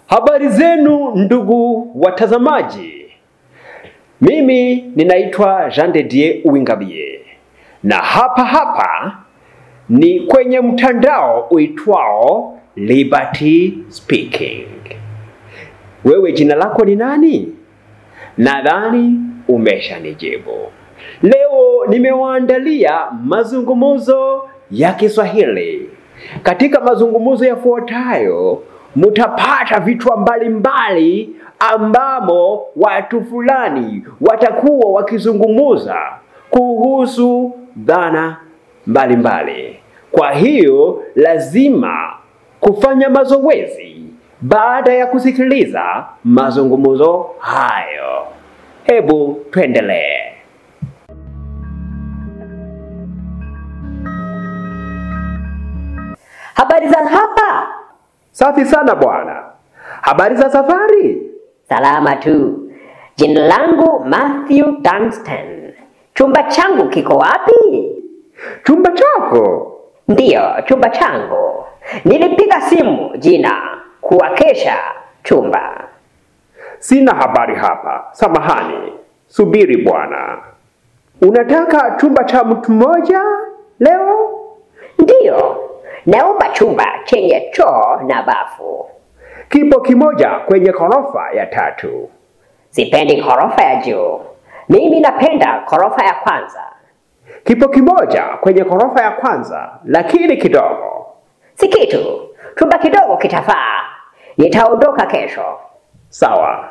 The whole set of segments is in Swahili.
Habari zenu ndugu watazamaji, mimi ninaitwa Jean de Dieu Uwingabie na hapa hapa ni kwenye mtandao uitwao Liberty Speaking. Wewe jina lako ni nani? Nadhani umeshanijibu. Leo nimewaandalia mazungumzo ya Kiswahili. Katika mazungumzo yafuatayo mutapata vitu mbalimbali ambamo watu fulani watakuwa wakizungumuza kuhusu dhana mbalimbali. Kwa hiyo lazima kufanya mazoezi baada ya kusikiliza mazungumzo hayo. Hebu tuendelee. Habari za hapa? Safi sana bwana. Habari za safari? Salama tu. Jina langu Matthew Dunstan. Chumba changu kiko wapi? Chumba chako? Ndiyo, chumba changu. Nilipiga simu jina kuwakesha chumba. Sina habari hapa. Samahani. Subiri bwana. Unataka chumba cha mtu mmoja leo? Ndiyo, naomba chumba chenye choo na bafu. Kipo kimoja kwenye ghorofa ya tatu. Sipendi ghorofa ya juu. Mimi napenda ghorofa ya kwanza. Kipo kimoja kwenye ghorofa ya kwanza, lakini kidogo. Si kitu, chumba kidogo kitafaa. Nitaondoka kesho. Sawa.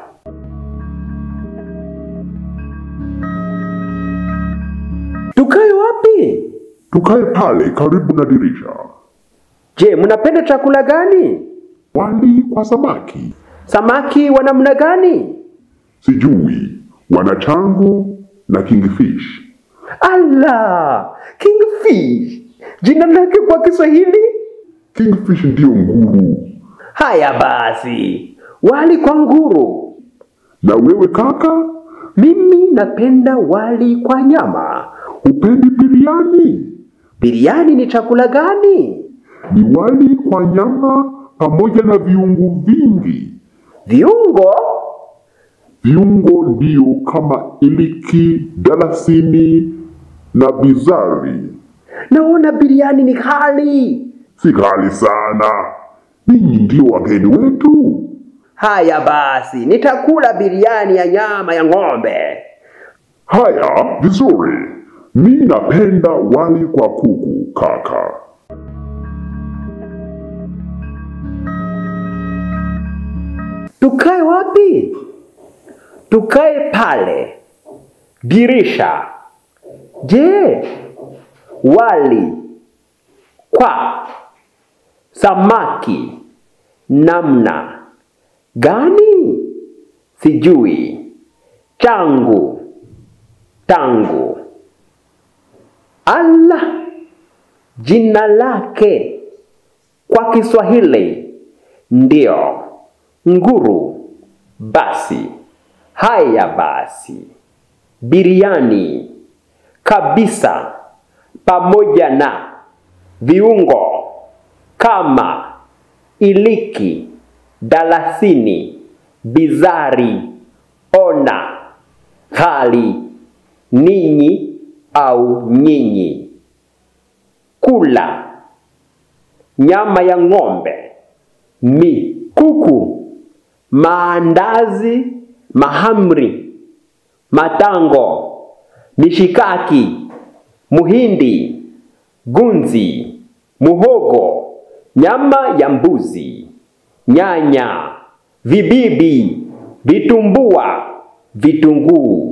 Tukae wapi? Tukae pale karibu na dirisha. Je, mnapenda chakula gani? Wali kwa samaki, Samaki wa namna gani? sijui wanachangu na kingfish. Ala, kingfish. Jina lake kwa Kiswahili? Kingfish ndiyo nguru. Haya basi, wali kwa nguru. Na wewe kaka, Mimi napenda wali kwa nyama. hupendi biriani? Biriani ni chakula gani? Ni wali kwa nyama pamoja na viungo vingi. Viungo? Viungo ndiyo kama iliki, dalasini na bizari. Naona biriani ni kali. Si ghali sana. Ninyi ndio wageni wetu. Haya basi, nitakula biriani ya nyama ya ng'ombe. Haya, vizuri. Mi napenda wali kwa kuku, kaka. Tukae wapi? Tukae pale. Dirisha. Je, wali kwa samaki namna gani? Sijui. Changu tangu. Allah, jina lake kwa Kiswahili ndio nguru. Basi haya basi, biriani kabisa, pamoja na viungo kama iliki, dalasini, bizari, ona, ghali, ninyi au nyinyi, kula nyama ya ng'ombe, mi, kuku, maandazi, mahamri, matango, mishikaki, muhindi, gunzi, muhogo, nyama ya mbuzi, nyanya, vibibi, vitumbua, vitunguu.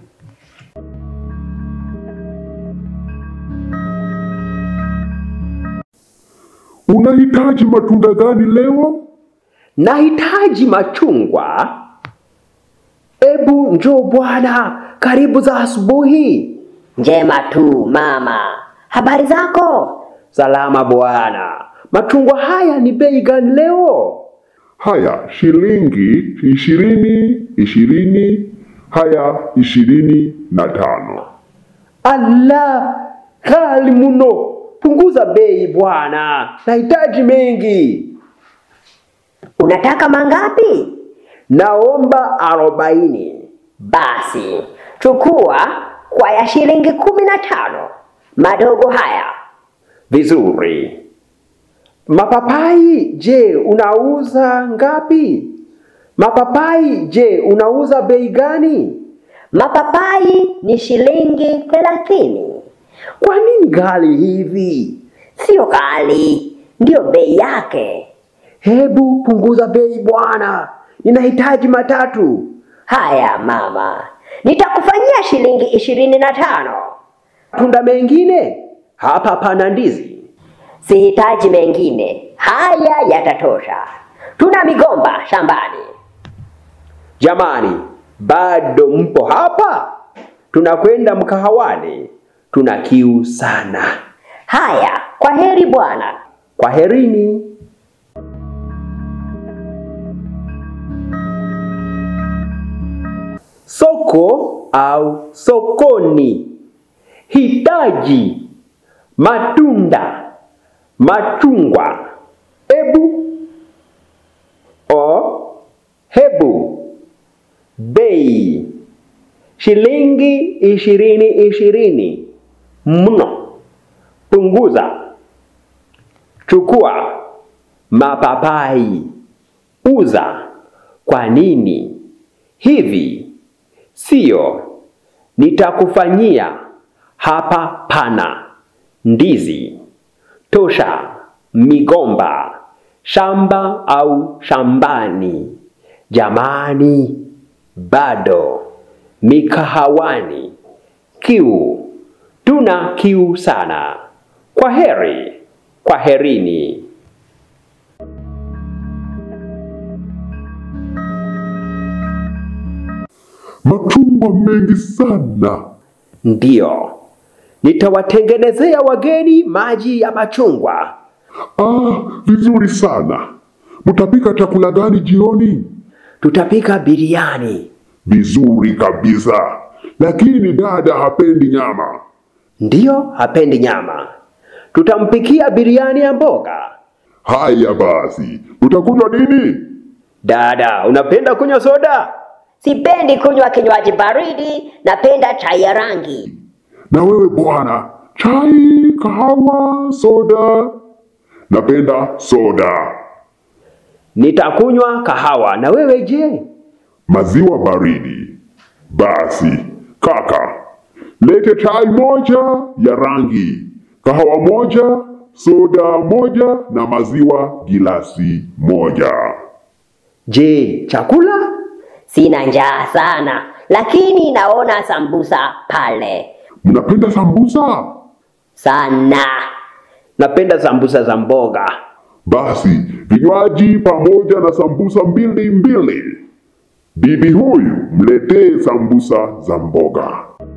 Unahitaji matunda gani leo? Nahitaji machungwa. Ebu njoo bwana, karibu za asubuhi. Njema tu mama. Habari zako? Salama bwana. Machungwa haya ni bei gani leo? Haya, shilingi ishirini, ishirini. Haya, ishirini na tano. Allah, ghali mno. Punguza bei bwana, nahitaji mengi. Unataka mangapi? Naomba arobaini. Basi chukua kwa ya shilingi kumi na tano madogo haya. Vizuri. Mapapai, je, unauza ngapi? Mapapai, je, unauza bei gani? Mapapai ni shilingi thelathini. Kwa nini ghali hivi? Sio ghali, ndiyo bei yake. Hebu punguza bei bwana, ninahitaji matatu. Haya mama, nitakufanyia shilingi ishirini na tano. Tunda mengine? Hapa pana ndizi. Sihitaji mengine, haya yatatosha. Tuna migomba shambani. Jamani, bado mpo hapa? Tunakwenda mkahawani, tuna kiu sana. Haya, kwa heri bwana. Kwaherini. Soko au sokoni. Hitaji matunda, machungwa. Ebu o hebu. Bei shilingi ishirini ishirini. Mno. Punguza. Chukua mapapai, uza. Kwa nini hivi? Sio, nitakufanyia hapa. Pana ndizi tosha, migomba, shamba au shambani. Jamani, bado mikahawani, kiu, tuna kiu sana. Kwa heri, kwa herini. Machungwa mengi sana. Ndiyo, nitawatengenezea wageni maji ya machungwa. Ah, vizuri sana. Mtapika chakula gani jioni? Tutapika biriani. Vizuri kabisa. Lakini dada hapendi nyama. Ndiyo, hapendi nyama. Tutampikia biriani ya mboga. Haya basi, utakunywa nini? Dada, unapenda kunywa soda? Sipendi kunywa kinywaji baridi, napenda chai ya rangi. Na wewe bwana, chai, kahawa, soda? Napenda soda. Nitakunywa kahawa. Na wewe je? Maziwa baridi. Basi kaka, lete chai moja ya rangi, kahawa moja, soda moja na maziwa gilasi moja. Je, chakula? Sina njaa sana, lakini naona sambusa pale Mnapenda sambusa? sana. Napenda sambusa za mboga. Basi vinywaji pamoja na sambusa mbili mbili. Bibi huyu mletee sambusa za mboga.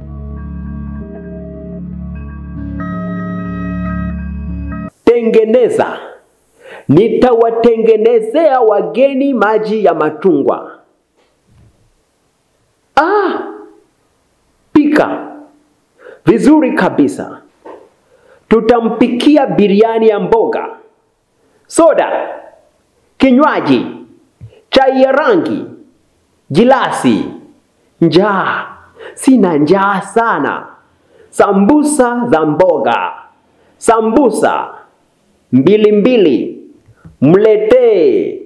Tengeneza. Nitawatengenezea wageni maji ya machungwa. Ah! Pika. Vizuri kabisa. Tutampikia biriani ya mboga. Soda. Kinywaji. Chai ya rangi. Gilasi. Njaa. Sina njaa sana. Sambusa za mboga. Sambusa mbili mbili, mletee.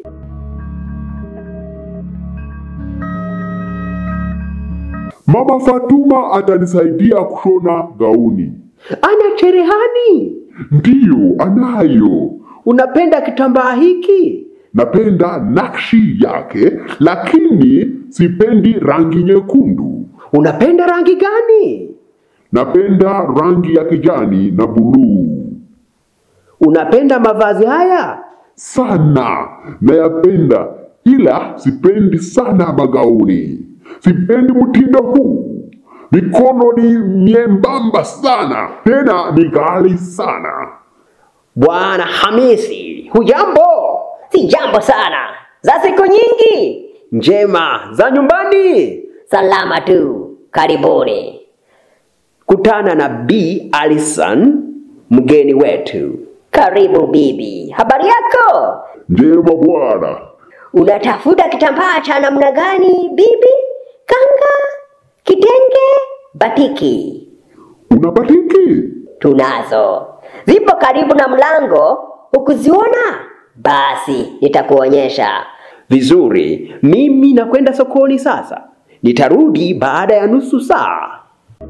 Mama Fatuma atanisaidia kushona gauni. Ana cherehani. Ndiyo, anayo. Unapenda kitambaa hiki? Napenda nakshi yake, lakini sipendi rangi nyekundu. Unapenda rangi gani? Napenda rangi ya kijani na buluu Unapenda mavazi haya? sana, nayapenda, ila sipendi sana magauni. Sipendi mtindo huu. Mikono ni miembamba sana, tena ni ghali sana. Bwana Hamisi, hujambo? Si jambo sana, za siku nyingi. Njema za nyumbani. Salama tu, karibuni. Kutana na B Alison, mgeni wetu. Karibu bibi, habari yako? Njema bwana, Unatafuta kitambaa cha namna gani bibi? Kanga, kitenge, batiki? Una batiki? Tunazo, zipo karibu na mlango. Hukuziona? Basi nitakuonyesha. Vizuri, mimi nakwenda sokoni sasa. Nitarudi baada ya nusu saa.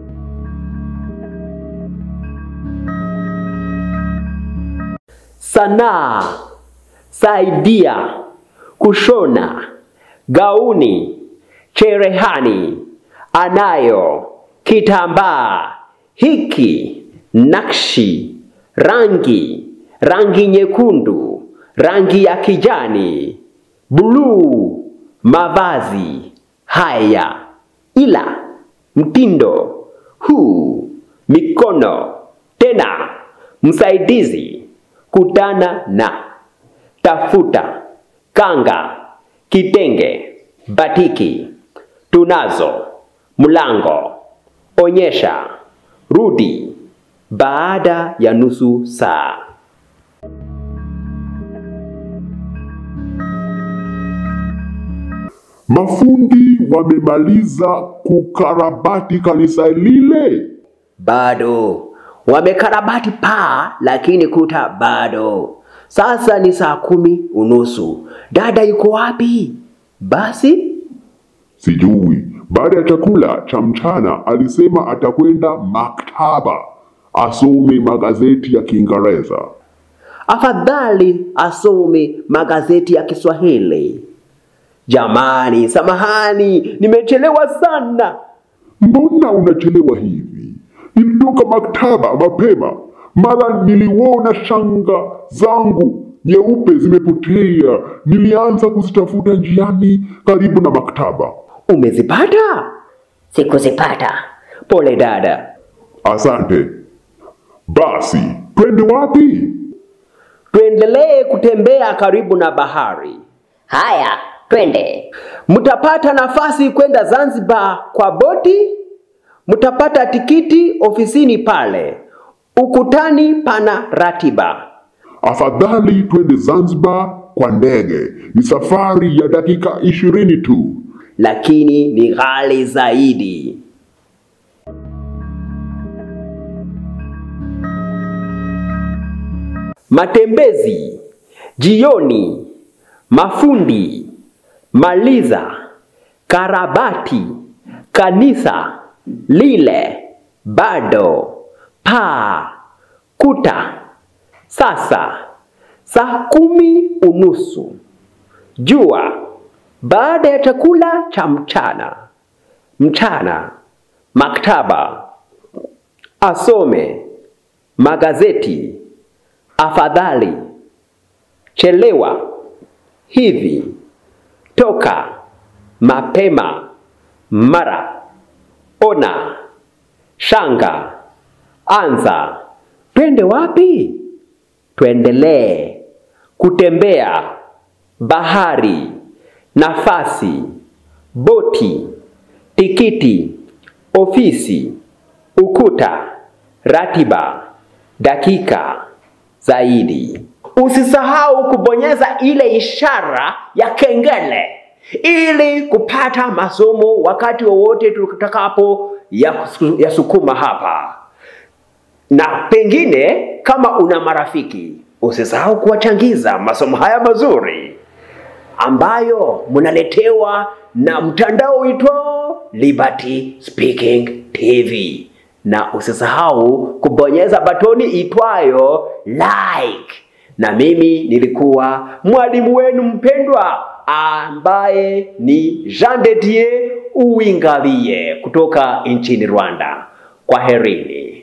Sanaa, saidia, kushona, gauni, cherehani, anayo, kitambaa, hiki, nakshi, rangi, rangi nyekundu, rangi ya kijani, buluu, mavazi haya, ila mtindo huu, mikono tena, msaidizi, kutana na, tafuta, kanga, kitenge, batiki, tunazo, mlango, onyesha, rudi, baada ya nusu saa. Mafundi wamemaliza kukarabati kanisa lile? Bado wamekarabati paa, lakini kuta bado. Sasa ni saa kumi unusu. Dada yuko wapi? Basi Sijui. Baada ya chakula cha mchana alisema atakwenda maktaba asome magazeti ya Kiingereza. afadhali asome magazeti ya Kiswahili. Jamani, samahani, nimechelewa sana. Mbona unachelewa hivi? Nilitoka maktaba mapema, mara niliona shanga zangu nyeupe zimepotea. Nilianza kuzitafuta njiani karibu na maktaba. Umezipata? Sikuzipata. Pole dada. Asante. Basi twende wapi? Tuendelee kutembea karibu na bahari. Haya, twende. Mtapata nafasi kwenda Zanzibar kwa boti. Mtapata tikiti ofisini pale. Ukutani pana ratiba. Afadhali twende Zanzibar kwa ndege. Ni safari ya dakika ishirini tu. lakini ni ghali zaidi. Matembezi jioni, mafundi, maliza, karabati, kanisa lile, bado, paa, kuta. Sasa saa kumi unusu jua baada ya chakula cha mchana. Mchana maktaba, asome magazeti, afadhali chelewa hivi, toka mapema, mara ona, shanga, anza. Twende wapi? Tuendelee kutembea bahari, nafasi, boti, tikiti, ofisi, ukuta, ratiba, dakika zaidi. Usisahau kubonyeza ile ishara ya kengele ili kupata masomo wakati wowote tutakapo yasu- yasukuma hapa na pengine kama una marafiki usisahau kuwachangiza masomo haya mazuri ambayo mnaletewa na mtandao uitwao Liberty Speaking TV, na usisahau kubonyeza batoni itwayo like. Na mimi nilikuwa mwalimu wenu mpendwa ambaye ni Jean de Dieu Uwingabie kutoka nchini Rwanda. Kwaherini.